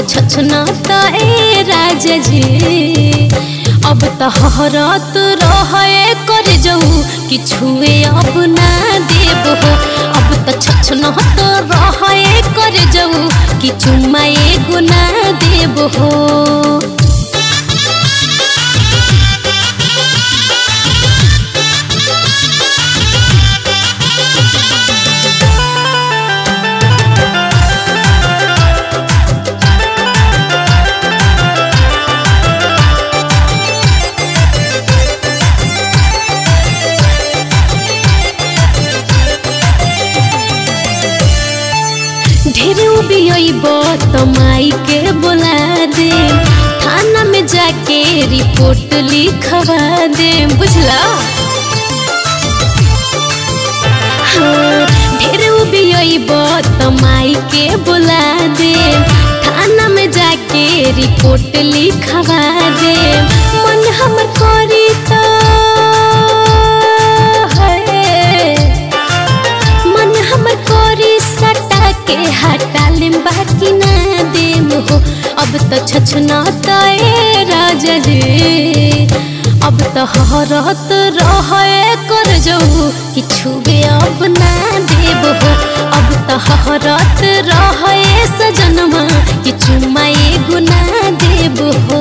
त छछना त ए राजा जी अब त हरत रहे कर जाऊ कि छुए अब ना देब हो अब त छछना त रहे कर जाऊ कि चुम्मा एगो ना देब हो ढेर उबियब त माई के बोला दे थाना में जाके रिपोर्ट लिखवा दे बुझला हाँ, ढेर उबियब त माई के बोला दे थाना में जाके रिपोर्ट लिखवा दे मन हमर करी त है मन हमर कोरी सटा के हटा लेम बाकी ना देम हो अब त छछना त ए राजा रे अब त हरत रहे कर जाऊ कि छुबे अब ना देब हो अब त हरत रहे सजनमा कि चुम्मा एगो ना देब हो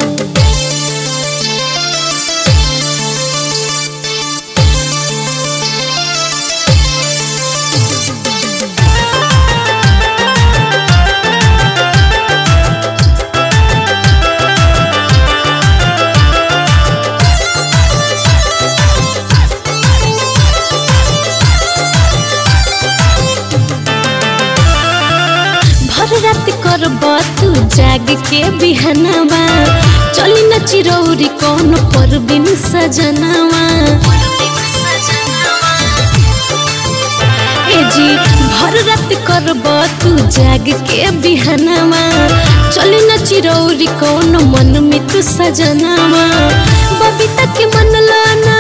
भर रात करब तू जाग के बिहनवा चली न चिरौरी कौन पर बिन सजनवा ए जी भर रात करब तू जाग के बिहनवा चली न चिरौरी कौन मन में तू सजनवा बबीता के मन लाना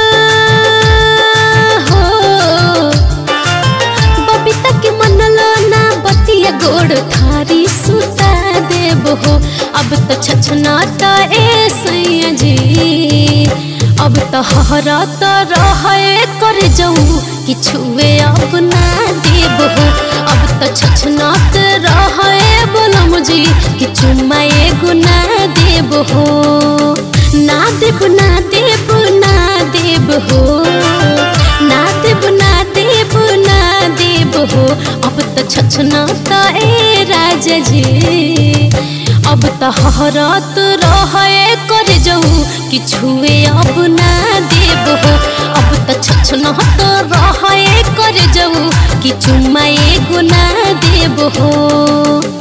हो बबीता के मन लाना बतिया गोड़ थारी सुता देब हो अब त छछना त ए सैया जी अब त हरा त रहे कर जाऊ कि छुए अब ना देब हो अब त छछना त रहे बोलम जी कि चुम्मा एगो ना देब हो ना देब ना देब ना देब हो ना देब ना देब ना देब हो अब त छछना त ए राजा जी अब त हरत रहे कर जाऊ कि छुए अब ना देब हो अब त छछना त रहे कर जाऊ कि चुम्मा एगो ना देब हो